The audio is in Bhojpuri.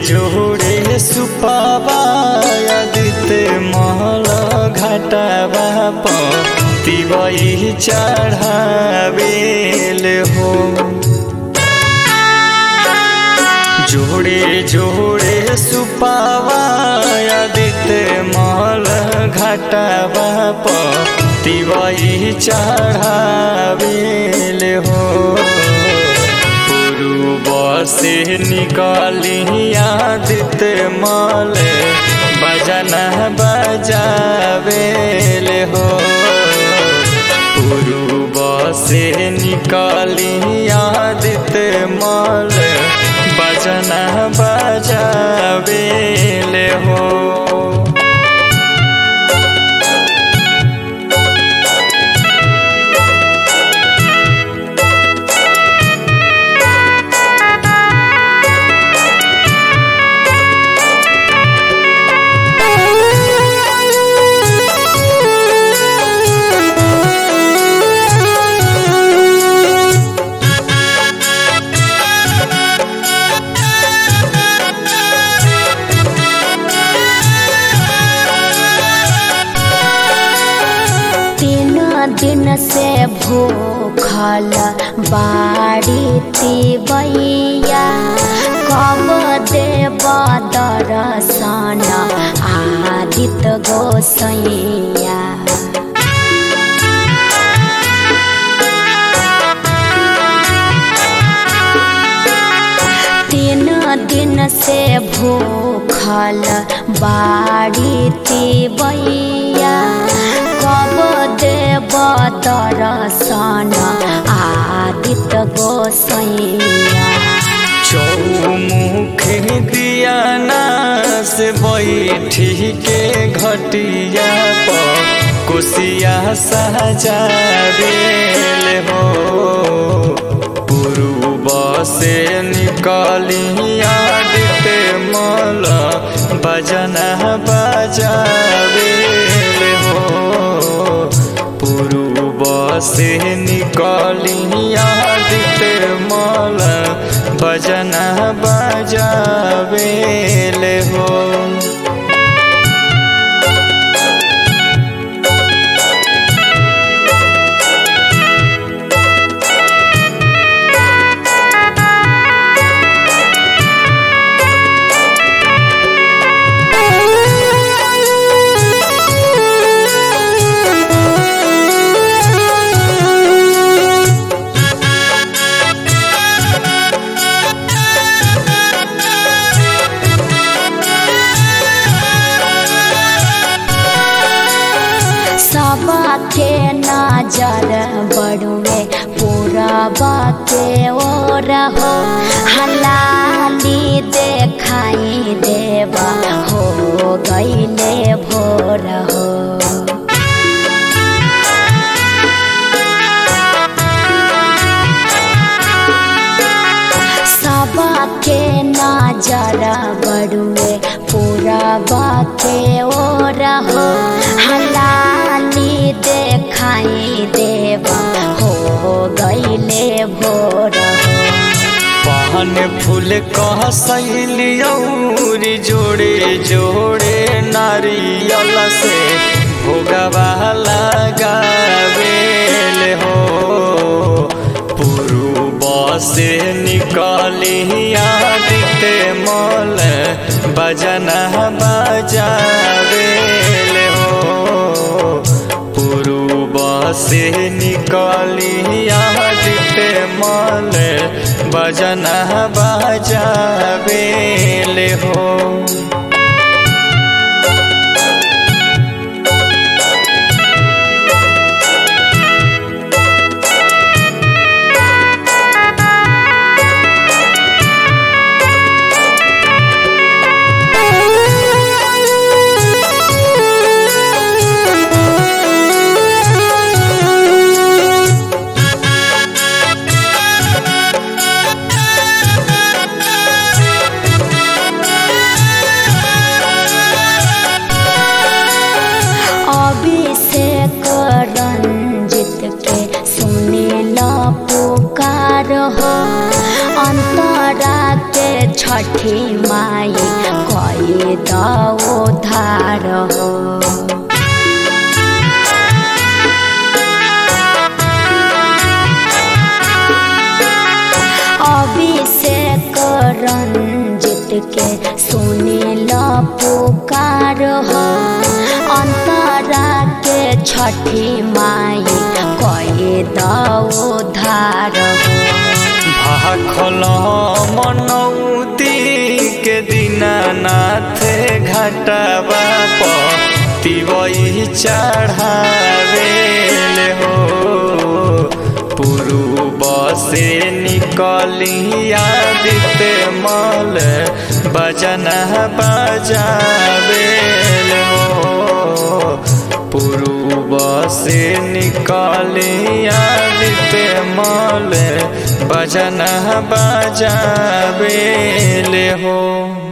जोड़े सुपावादित महल घाटावा तिवई चढ़ावेल हो जोड़े जोड़े सुपावादित महल घाटावा तिवई चढ़ावेल हो पूर्व से निकाली आदित मल बजन बजावेल हो पूर्व से निकाली आदित मल बजन बजावेल हो तीन दिन से भूखल बाड़ी तिबैया कब देव दर्शन आदित्य गोसैया तीन दिन से भूखल बाड़ी तिबैया कब देव दर्शन आदित्य गोसैया चौमुख दिया नास बैठी के घटिया पर कुसिया सजावेल हो पूर्व से निकाली आदित मल बजन बजावेल हो पूर्व से निकाली आदित मल भजन बजावेल हो सबके नजर बड़ुए पूरबा के ओर हो हलाली देखाई देवा हो गईले भोर हो सबके नजर बड़ुए पूरबा के ओर हो हलाली देखाई देवा हो गईले भोर हो पान फूल कह सैलियौरी जोड़े जोड़े नारियल से भोगवा लगावेल हो पूर्व से निकाली आदित मल बजन बजावेल हो पूर्व से निकाली आदित मल बजन बजावेल हो छठी माई कई दो धार हो अभिषेक रंजित के सुनील पुकार हो अंतरा के छठी माई कई दो धार हो भाखल मनौती के दीनानाथ घाटवा पतिवई चढ़ावे हो पूर्व से निकली आदित्य मल बजन बजावे हो पूर्व से निकली आदित्य मल बजन बजावे हो